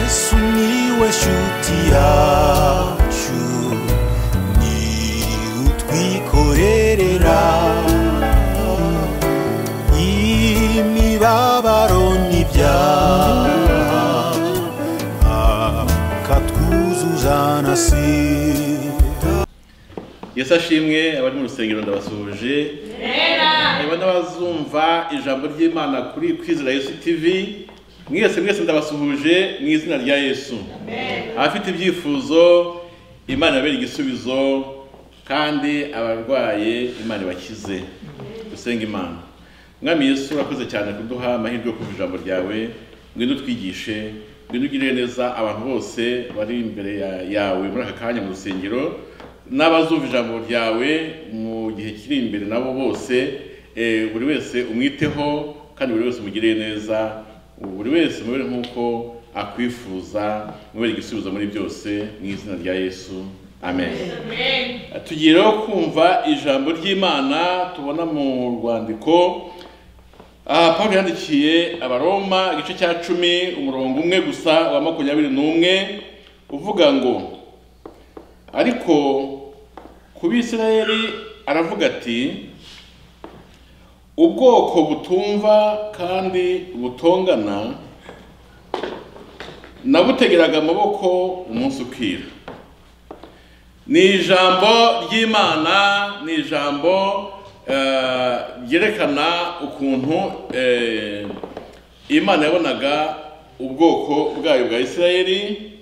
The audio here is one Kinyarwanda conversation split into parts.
Miłeś utiaciu Ni utwikorerera Imibabaro n'ibyaha Akatwuzuzanasira yesu ashimwe abari mu rusengero ndabasuhuje reba n'abazumva ijambo ry'imana kuri kwizera yesu tv mwese mwese ndabasuhuje mu izina rya yesu abafite ibyifuzo imana ibabere igisubizo kandi abarwaye imana ibakize dusenga imana mwami yesu urakoze cyane kuduha amahirwe yo kumva ijambo ryawe ngwino utwigishe ngwino ugirire neza abantu bose bari imbere ya- yawe muri aka kanya mu rusengero n'abazumva ijambo ryawe mu gihe kiri imbere nabo bose eh, buri wese umwiteho kandi buri wese umugirire neza buri wese mubere nk'uko akwifuza mubere igisubizo muri byose mu izina rya yesu amen tugiye rero kumva ijambo ry'imana tubona mu rwandiko aha paul yandikiye abaroma igice cya cumi umurongo umwe gusa wa makumyabiri n'umwe uvuga ngo ariko ku bisirayeli aravuga ati ubwoko butumva kandi butongana nabutegeraga amaboko umunsi ukira ni ijambo ry'imana ni ijambo eh, ryerekana ukuntu eh, imana yabonaga ubwoko bwayo bwa isirayeli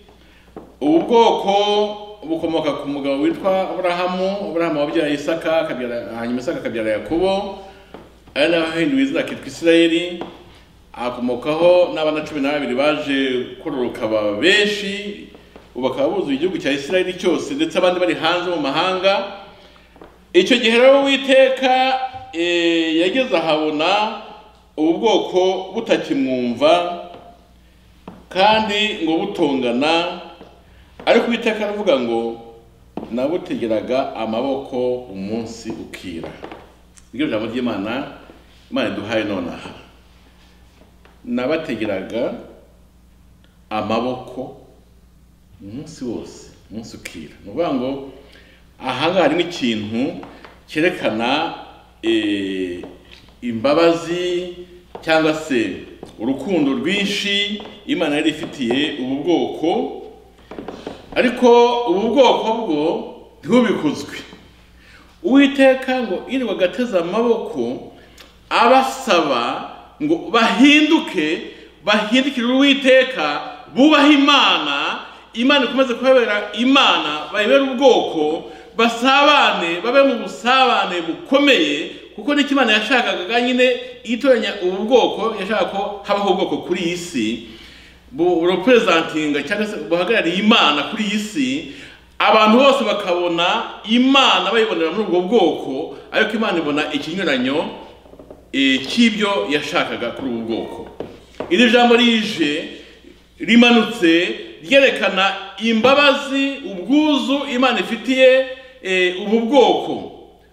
ubu bwoko bukomoka ku mugabo witwa aburahamu aburahamu wabyara isaka akabyara- hanyuma isaka akabyara yakobo ari naho ahinduye izina akitwa isirayeli akomokaho n'abana cumi na babiri baje kororoka ba benshi ubu bakaba buzuye igihugu cya isirayeli cyose ndetse abandi bari hanze mu mahanga icyo gihe rero uwiteka eh, yageze ahabona ubu bwoko butakimwumva kandi ngo butongana ariko uwiteka aravuga ngo nabutegeraga amaboko umunsi ukira iryo jambo ry'imana imana iduhaye nonaha nabategeraga amaboko umunsi wose umunsi ukira ni ukuvuga ngo ahangaha harimo ikintu cyerekana eh, imbabazi cyangwa se urukundo rwinshi imana yari ifitiye ubu bwoko ariko ubu bwoko bwo ntibubikuzwe uwiteka ngo iri bagateze amaboko abasaba ngo bahinduke bahindukire uwiteka bubahe imana imana ikomeze kubabera imana bayibere ubwoko basabane babe mu busabane bukomeye kuko nicyo imana yashakaga nyine itoranya ubu bwoko yashaka ko habaho ubwoko kuri iyi si bu- burepresentinga cyangwa se buhagarariye imana kuri iyi si abantu bose bakabona imana bayibonera muri ubwo bwoko ariko imana ibona ikinyuranyo eh, cy'ibyo yashakaga kuri ubu bwoko iri jambo rije rimanutse ryerekana imbabazi ubwuzu imana ifitiye eh, ubu bwoko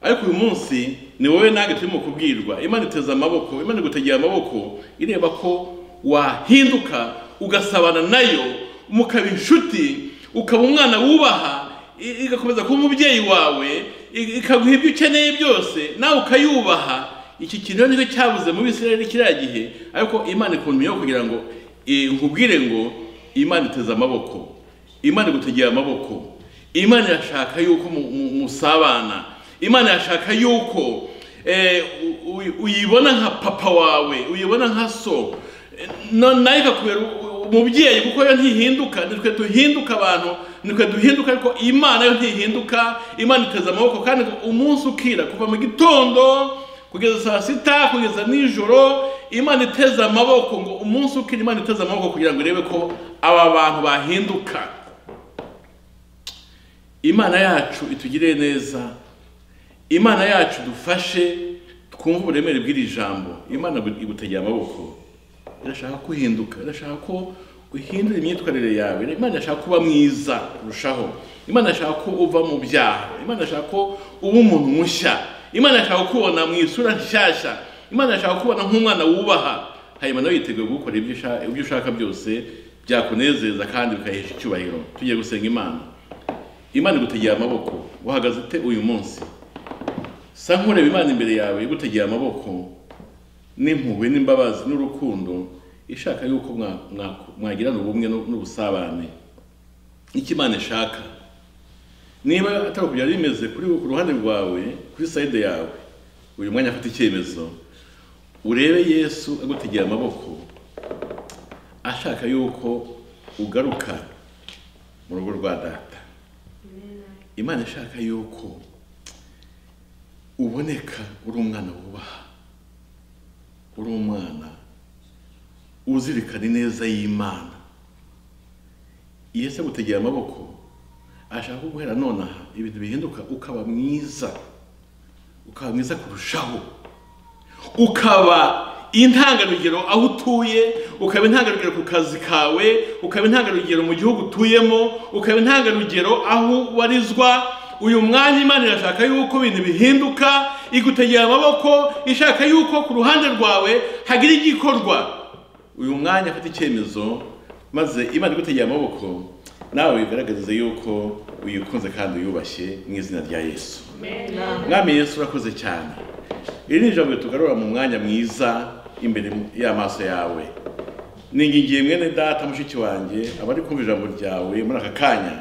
ariko uyu munsi ni wowe nange turimo kubwirwa imana iteze amaboko imana igutegeye amaboko ireba ko wahinduka ugasabana nayo mukaba inshuti ukaba umwana wubaha i- igakomeza kuba umubyeyi wawe i- ikaguha ibyo ukeneye byose nawe ukayubaha iki kintu rero nicyo cyabuze mu bisirayeli kiriya gihe ariko imana ikuntumiyeho kugira ngo eh, nkubwire ngo imana iteze amaboko imana igutegeye amaboko imana irashaka yuko mu- mu- musabana imana irashaka yuko eh, u- u- uyibona nka papa wawe uyibona nka so Eh, no- nayo ikakubera u- u- umubyeyi kuko yo ntihinduka nitwe duhinduka abantu nitwe duhinduka ariko imana yo ntihinduka imana iteze amaboko kandi umunsi ukira kuva mu gitondo kugeza saa sita kugeza nijoro imana iteze amaboko ngo umunsi ukira imana iteze amaboko kugira ngo irebe ko aba bantu bahinduka imana yacu itugirire neza imana yacu dufashe twumve uburemere bw'iri jambo imana igutegeye amaboko irashaka ko uhinduka irashaka ko uhindura imyitwarire yawe imana irashaka kuba mwiza kurushaho imana irashaka ko uva mu byaha imana irashaka ko uba umuntu mushya imana irashaka kubona mu isura nshyashya imana irashaka kubona nk'umwana wubaha hanyuma nawe yiteguye gukora ibyo usha- ibyo ushaka byose byakunezeza kandi bikahesha icyubahiro tugiye gusenga imana imana igutegeye amaboko uhagaze ute uyu munsi sa nkureba imana imbere yawe igutegeye amaboko n'impuhwe n'imbabazi n'urukundo ishaka yuko mwa- mwa- mwagirana ubumwe n'u- n'ubusabane icyo imana ishaka niba atari uko byari bimeze kuri ku ruhande rwawe kuri sayide yawe uyu mwanya afata icyemezo urebe yesu agutegeye amaboko ashaka yuko ugaruka mu rugo rwa data imana ishaka yuko uboneka uri umwana wubaha uri umwana uzirikana ineza y'imana yesu agutegeye amaboko ashaka ko guhera none aha ibintu bihinduka ukaba mwiza ukaba mwiza kurushaho ukaba intangarugero aho utuye ukaba intangarugero ku kazi kawe ukaba intangarugero mu gihugu utuyemo ukaba intangarugero aho ubarizwa uyu mwanya imana irashaka yuko ibintu bihinduka igutegera amaboko ishaka yuko ku ruhande rwawe hagira igikorwa uyu mwanya afite icyemezo maze imana igutegera amaboko nawe bigaragaze yuko uyikunze kandi uyubashye mu izina rya yesu mwami yesu urakoze cyane iri ni ijambo ritugarura mu mwanya mwiza imbere y'amaso yawe ningingiye mwene data mushiki wanjye abari kumva ijambo ryawe muri aka kanya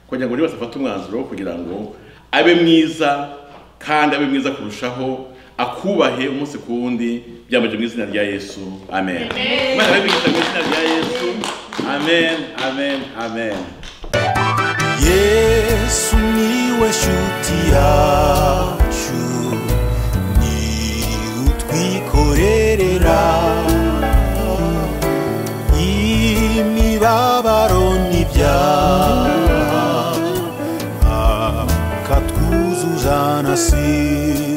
kugira ngo buri wese afate umwanzuro wo kugira ngo abe mwiza kandi abe mwiza kurushaho akubahe umunsi ku wundi byambaje mu izina rya yesu amen Imana ibigisha mu izina rya yesu amen amen amen yesu niwe shuti yacu ni utwikorerera imibabaro n'ibyaha akatwuzuzana si